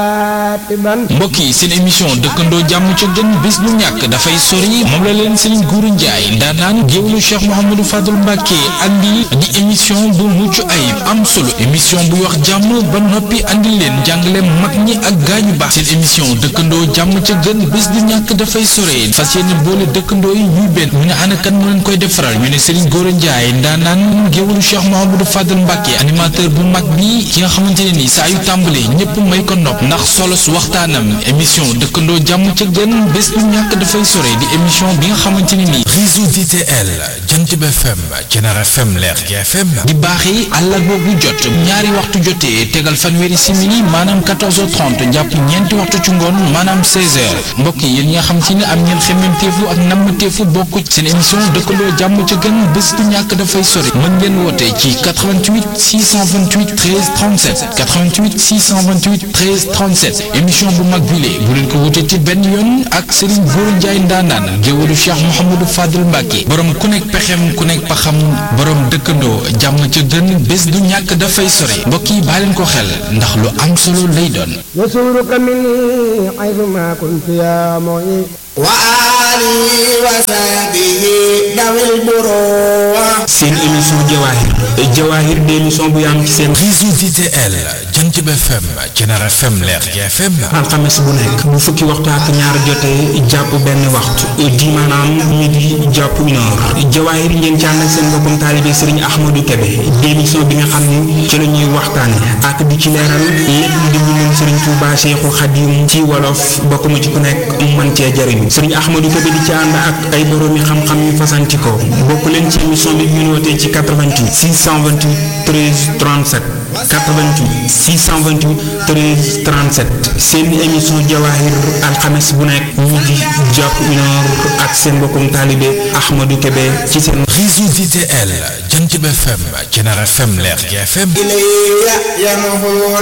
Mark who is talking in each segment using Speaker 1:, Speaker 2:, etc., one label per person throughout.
Speaker 1: mbokk yi seen émission dëkkandoo jàmm ca gën bis bu ñàkk dafay sori moom la leen Serigne Gourou Ndiaye ndaanaan géwlu Cheikh Mouhamadou Fadul Mbacke andi di émission bu mucc ayib am solo émission buy wax jàmm ba noppi andi leen jàngale mag ñi ak gaañu baax seen émission dëkkandoo jàmm ca gën bis bu ñàkk dafay sori fas yéene boole dëkkandoo yi ñuy benn ñu ne ana kan mu leen koy defaral ñu ne Serigne Gourou Ndiaye ndaanaan géwlu Cheikh Mouhamadou Fadul Mbacke animateur bu mag bi ki nga xamante ne ni saa yu tàmbalee ñëpp may ko nopp ndax solo su waxtaanam émission dëkkandoo jàmm ca gën bés bu ñàkk dafay sore di émission bi nga xamante ni nii réseau DTL jant bi FM Cenar FM leer gi FM di baaxee àllarba bu jot ñaari waxtu jotee tegal fanweeri simili maanaam 14h30 jàpp ñeenti waxtu ci ngoon maanaam 16h mbokk yi yéen ñi nga xam si ne am ngeen xemmemteefu ak nammeteefu bokk seen émission dëkkandoo jàmm ca gën bés bu ñàkk dafay sore mën ngeen woote ci 88 628 13 37 88 628 13 37 émission bu mag bile bu leen ko wutee ci benn yoon ak Serigne Gourou Ndiaye ndaanaan géwalu Cheikh Mouhamadou Fadil Mbacke borom ku nekk pexem ku nekk paxam borom dëkkandoo jàmm ca gën bés du ñàkk dafay sore mbokk yi baa leen ko xel ndax lu am solo lay doon
Speaker 2: يسرك مني حيثما كنت يا معين
Speaker 3: وآله وصحبه ذوي البروح
Speaker 4: seen émission Jawahir Jawahir di émission bu am ci seen
Speaker 1: réseau DTL jant bi FM Cenar FM leer gi FM
Speaker 4: alxames bu nekk bu fukki waxtu ak ñaar jotee jàpp benn waxtu di maanaam midi jàpp une heure Jawahir ngeen ci ànd ak seen mbokkum taalibe Serigne Ahmadou Kébé di émission bi nga xam ni ci la ñuy waxtaane ak di ci leeral lépp di mbindum Serigne Touba Cheikhul Khadim ci wolof bokk mu ci ku nekk mën cee jariñu Serigne Ahmadou Kébé di ci ànd ak ay boroomi xam-xam yu fasanti ko bokk leen ci émission bi ñu wootee ci 88 628 13 37 88 628 13 37 seen émission Jawahir alxames bu nekk midi jàpp une heure ak seen mbokkum taalibe Ahmadou Kébé ci seen
Speaker 1: réseau DTL jant bi FM Cenar FM leer gi FM
Speaker 3: إلي ينهو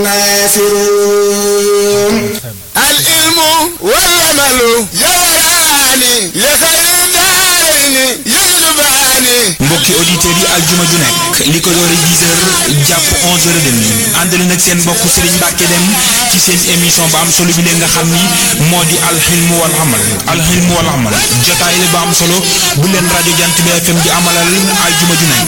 Speaker 3: ناصرون العلم والعمل يوراني لخير الدارين يجلباني
Speaker 4: mbokki auditeurs yi aljuma ju nekk li ko doore 10 heures jàpp 11 heures et demi ànd leen ak seen mbokk Serigne Mbacke dem ci seen émission ba am solo bi leen nga xam ni moo di alxilmu wal amal alxilmu wal amal jotaay la ba am solo bu leen rajo jant bi FM di amalal aljuma ju nekk